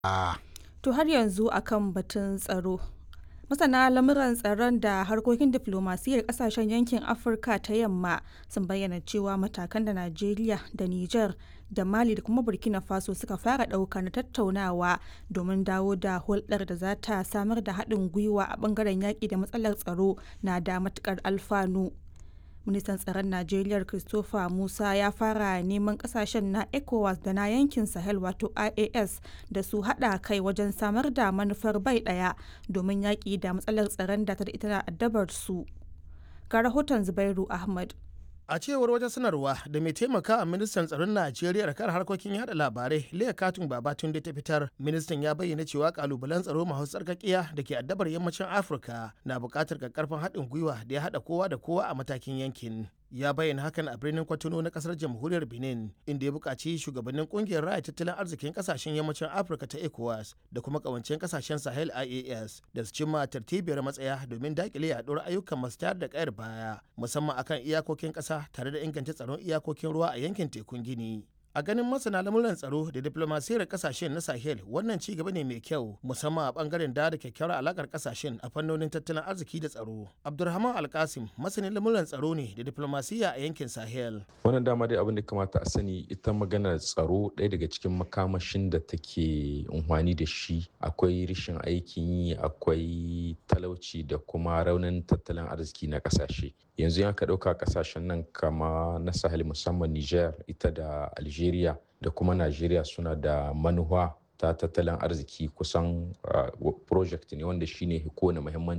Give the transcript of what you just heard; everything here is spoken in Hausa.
To har yanzu akan batun tsaro. Masana lamuran tsaron da harkokin diflomasiyyar kasashen yankin Afirka ta yamma sun bayyana cewa matakan da Najeriya da Nijar da Mali da kuma Burkina Faso suka fara ɗauka na tattaunawa domin dawo da hulɗar da za ta samar da haɗin gwiwa a ɓangaren yaƙi da matsalar tsaro na da matuƙar alfanu. ministan tsaron najeriya christopher musa ya fara neman kasashen na ecowas da na yankin sahel wato ias da su hada kai wajen samar da manufar bai daya domin yaƙi da matsalar tsaron da ta da ita addabar su ga rahoton zubairu ahmad a cewar wata sanarwa da mai taimaka a ministan tsaron najeriya kan harkokin yada labarai leah katun babatun da ta fitar ministan ya bayyana cewa kalubalen tsaro masu tsarkakiya da ke addabar yammacin afirka na buƙatar karfin haɗin gwiwa da ya haɗa kowa da kowa a matakin yankin ya bayyana hakan a birnin kwatano na kasar jamhuriyar benin inda ya buƙaci shugabannin ƙungiyar raya tattalin arzikin ƙasashen yammacin afirka ta ecowas da kuma ƙawancen ƙasashen sahel ias da su cimma tartibiyar matsaya domin daƙile yaɗuwar ayyukan masu tayar da ƙayar baya musamman akan iyakokin ƙasa tare da inganta tsaron iyakokin ruwa a yankin tekun gini a ganin masana lamuran tsaro da diplomasiyar kasashen na sahel wannan ci gaba ne mai kyau musamman a bangaren da da kyakkyawar alakar kasashen a fannonin tattalin arziki da tsaro abdulrahman alkasim masanin lamuran tsaro ne da diplomasiya a yankin sahel wannan dama dai abin da kamata a sani ita maganar tsaro ɗaya daga cikin makamashin da take amfani da shi akwai rashin aikin yi akwai talauci da kuma raunin tattalin arziki na kasashe yanzu ya ka ɗauka kasashen nan kama na sahel musamman niger ita da algeria Algeria da kuma Najeriya suna da manuwa ta tattalin arziki kusan project ne wanda shine kowane muhimmanci